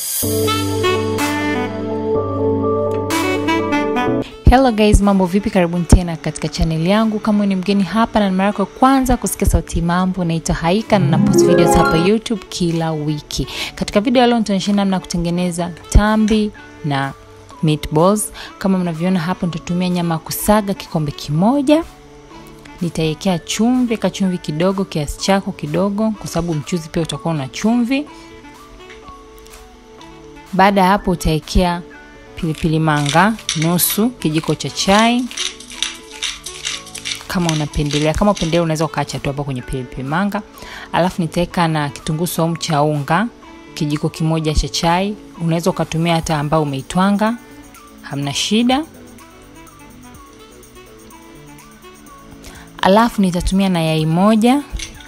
Hello guys, mambo vipi? Karibuni tena katika channel yangu. Kama ni mgeni hapa na mara yako ya kwanza kusikia sauti mambo, naitwa Haika na napost videos hapa YouTube kila wiki. Katika video ya leo nitaonyesha namna ya kutengeneza tambi na meatballs. Kama mnavyoona hapo, nitatumia nyama ya kusaga kikombe kimoja. Nitaiwekea chumvi, ka chumvi kidogo kiasi chako kidogo, kwa sababu mchuzi pia utakuwa na chumvi. Baada ya hapo utawekea pilipili manga nusu kijiko cha chai kama unapendelea. Kama upendelea unaweza ukaacha tu hapo kwenye pilipili manga. Alafu nitaweka na kitunguu saumu cha unga kijiko kimoja cha chai. Unaweza ukatumia hata ambao umeitwanga, hamna shida. Alafu nitatumia na yai moja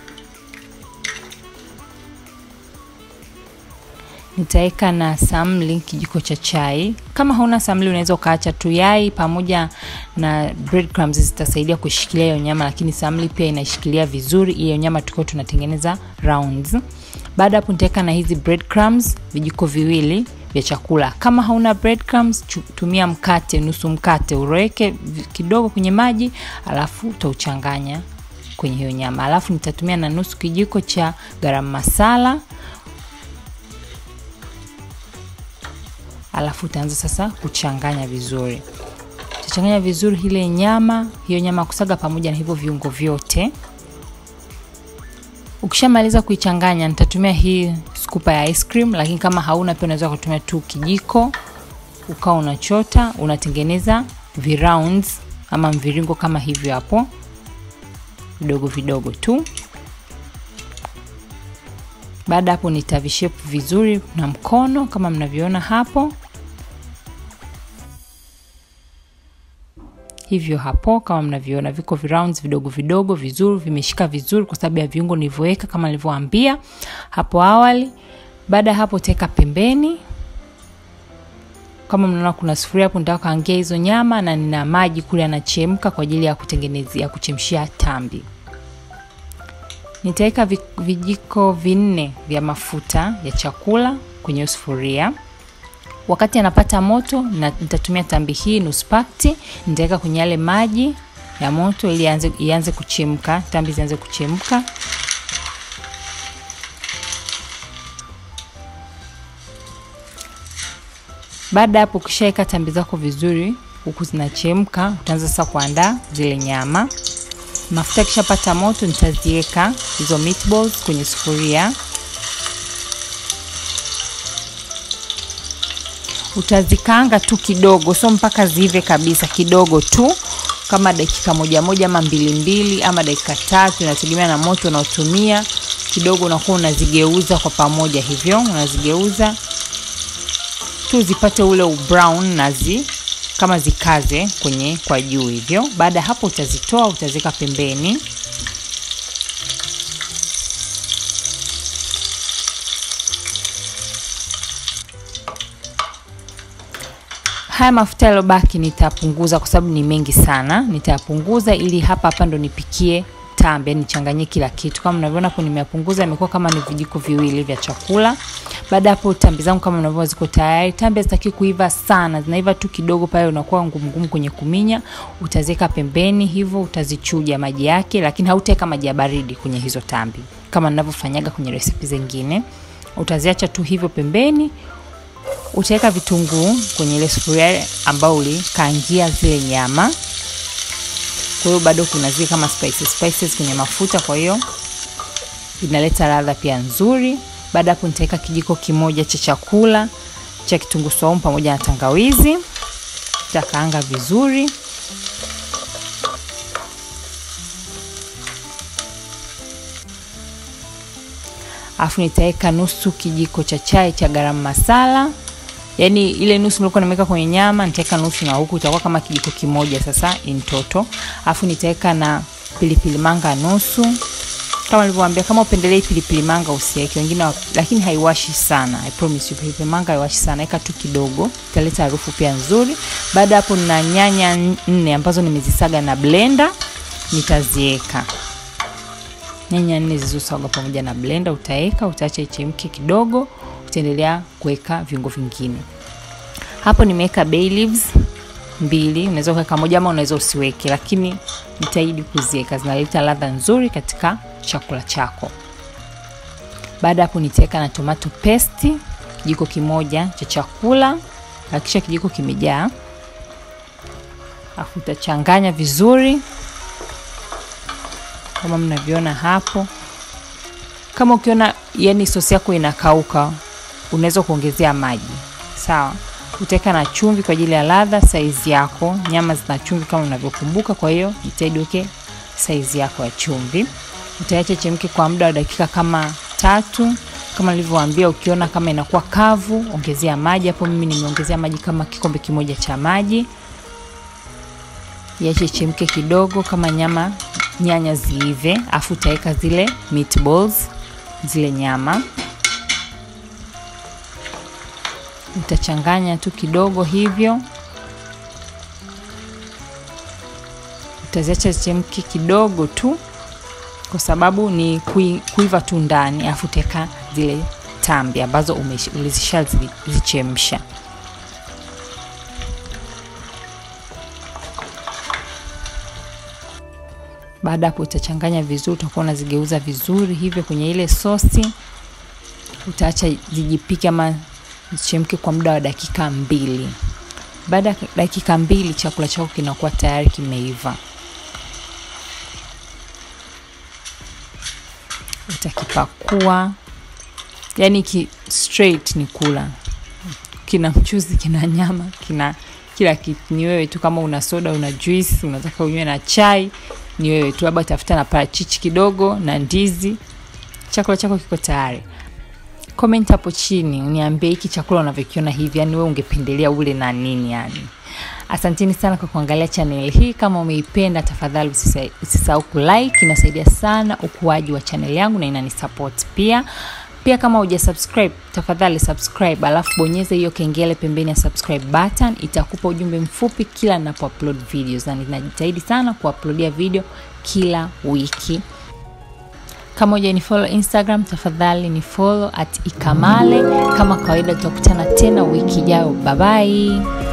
nitaweka na samli kijiko cha chai. Kama hauna samli, unaweza ukaacha tu yai pamoja na breadcrumbs zitasaidia kushikilia hiyo nyama, lakini samli pia inashikilia vizuri hiyo nyama tukiwa tunatengeneza rounds. Baada hapo, nitaweka na hizi breadcrumbs vijiko viwili vya chakula. Kama hauna breadcrumbs, tumia mkate, nusu mkate uroweke kidogo kwenye maji, alafu utauchanganya kwenye hiyo nyama. Alafu nitatumia na nusu kijiko cha garam masala alafu utaanza sasa kuchanganya vizuri. Utachanganya vizuri ile nyama, hiyo nyama kusaga pamoja na hivyo viungo vyote. Ukishamaliza kuichanganya, nitatumia hii skupa ya ice cream, lakini kama hauna pia unaweza kutumia tu kijiko, ukawa unachota, unatengeneza virounds ama mviringo kama hivyo hapo, vidogo vidogo tu. Baada hapo nitavishape vizuri na mkono kama mnavyoona hapo hivyo hapo, kama mnavyoona viko rounds vidogo vidogo vizuri, vimeshika vizuri kwa sababu ya viungo nilivyoweka kama nilivyowaambia hapo awali. Baada ya hapo teka pembeni. Kama mnaona kuna sufuria hapo, nitaka kaangia hizo nyama na nina maji kule yanachemka kwa ajili ya kutengenezea kuchemshia tambi. Nitaweka vijiko vinne vya mafuta ya chakula kwenye sufuria. Wakati anapata moto, na nitatumia tambi hii nusu pakti, nitaweka kwenye yale maji ya moto ili ianze ianze kuchemka, tambi zianze kuchemka. Baada hapo, ukishaweka tambi zako vizuri huku zinachemka, utaanza sasa kuandaa zile nyama. Mafuta yakishapata moto, nitaziweka hizo meatballs kwenye sufuria. Utazikaanga tu kidogo, sio mpaka ziive kabisa, kidogo tu, kama dakika moja moja ama mbili mbili ama dakika tatu, inategemea na moto unaotumia. Kidogo unakuwa unazigeuza kwa pamoja, hivyo unazigeuza tu zipate ule ubrown nazi kama zikaze kwenye kwa juu hivyo. Baada ya hapo, utazitoa utaziweka pembeni. Haya mafuta yaliyobaki nitapunguza kwa sababu ni mengi sana, nitayapunguza ili hapa hapa ndo nipikie tambi, yani nichanganyie kila kitu. Kama mnavyoona hapo, nimeyapunguza, imekuwa kama ni vijiko viwili vya chakula. Baada hapo tambi zangu kama mnavyoona ziko tayari. Tambi hazitaki kuiva sana, zinaiva tu kidogo, pale unakuwa ngumu ngumu kwenye kuminya. Utaziweka pembeni hivyo, utazichuja maji yake, lakini hautaweka maji ya baridi kwenye hizo tambi kama ninavyofanyaga kwenye resipi zingine. Utaziacha tu hivyo pembeni. Utaweka vitunguu kwenye ile sufuria ambao ulikaangia zile nyama. Kwa hiyo bado kuna zile kama spices spices kwenye mafuta, kwa hiyo inaleta ladha pia nzuri. Baada hapo nitaweka kijiko kimoja cha chakula cha kitunguu saumu pamoja na tangawizi, nitakaanga vizuri. Alafu nitaweka nusu kijiko cha chai cha garam masala, yaani ile nusu nilikuwa nimeweka kwenye nyama, nitaweka nusu na huku itakuwa kama kijiko kimoja sasa in total. Alafu nitaweka na pilipili manga nusu kama nilivyowaambia, kama upendelee pilipili manga usiweke, wengine lakini haiwashi sana. I promise you, pilipili manga haiwashi sana, weka tu kidogo, italeta harufu pia nzuri. Baada hapo, na nyanya nne ambazo nimezisaga na blender, nitaziweka nyanya nne zilizosagwa pamoja na blender, utaweka, utaacha ichemke kidogo, utaendelea kuweka viungo vingine. Hapo nimeweka bay leaves mbili, unaweza kuweka moja ama unaweza usiweke, lakini jitahidi kuziweka, zinaleta ladha nzuri katika chakula chako. Baada hapo nitaweka na tomato paste kijiko kimoja cha chakula, hakikisha kijiko kimejaa, afu utachanganya vizuri kama mnavyoona hapo. Kama ukiona yani sosi yako inakauka, unaweza kuongezea maji, sawa. Utaweka na chumvi kwa ajili ya ladha, saizi yako. Nyama zina chumvi kama unavyokumbuka, kwa hiyo jitahidi uweke saizi yako ya chumvi. Utaacha chemke kwa muda wa dakika kama tatu. Kama nilivyowaambia, ukiona kama inakuwa kavu, ongezea maji. Hapo mimi nimeongezea maji kama kikombe kimoja cha maji. Iache chemke kidogo, kama nyama nyanya ziive, afu utaweka zile meatballs, zile nyama utachanganya tu kidogo hivyo, utaziacha zichemke kidogo tu, kwa sababu ni kui, kuiva tu ndani, afu utaweka zile tambi ambazo ulizisha zichemsha. Baada hapo utachanganya vizuri, utakuwa unazigeuza vizuri hivyo kwenye ile sosi. Utaacha zijipike ama zichemke kwa muda wa dakika mbili. Baada ya dakika mbili, chakula chako kinakuwa tayari kimeiva. Utakipakua, yani ki straight ni kula, kina mchuzi, kina nyama, kina kila kitu. Ni wewe tu, kama una soda, una juice, unataka unywe na chai, ni wewe tu, labda tafuta na parachichi kidogo na ndizi, chakula chako kiko tayari. Comment hapo chini uniambie hiki chakula unavyokiona hivi, yani wewe ungependelea ule na nini yani. Asanteni sana kwa kuangalia channel hii. Kama umeipenda, tafadhali usisahau kulike, inasaidia sana ukuaji wa channel yangu na inanisupport pia. Pia kama huja subscribe, tafadhali subscribe, alafu bonyeza hiyo kengele pembeni ya subscribe button, itakupa ujumbe mfupi kila ninapo upload videos, na ninajitahidi sana kuuploadia video kila wiki. Kama uja ni follow Instagram, tafadhali ni follow at ikamale. Kama kawaida, tutakutana tena wiki ijayo. Bye bye.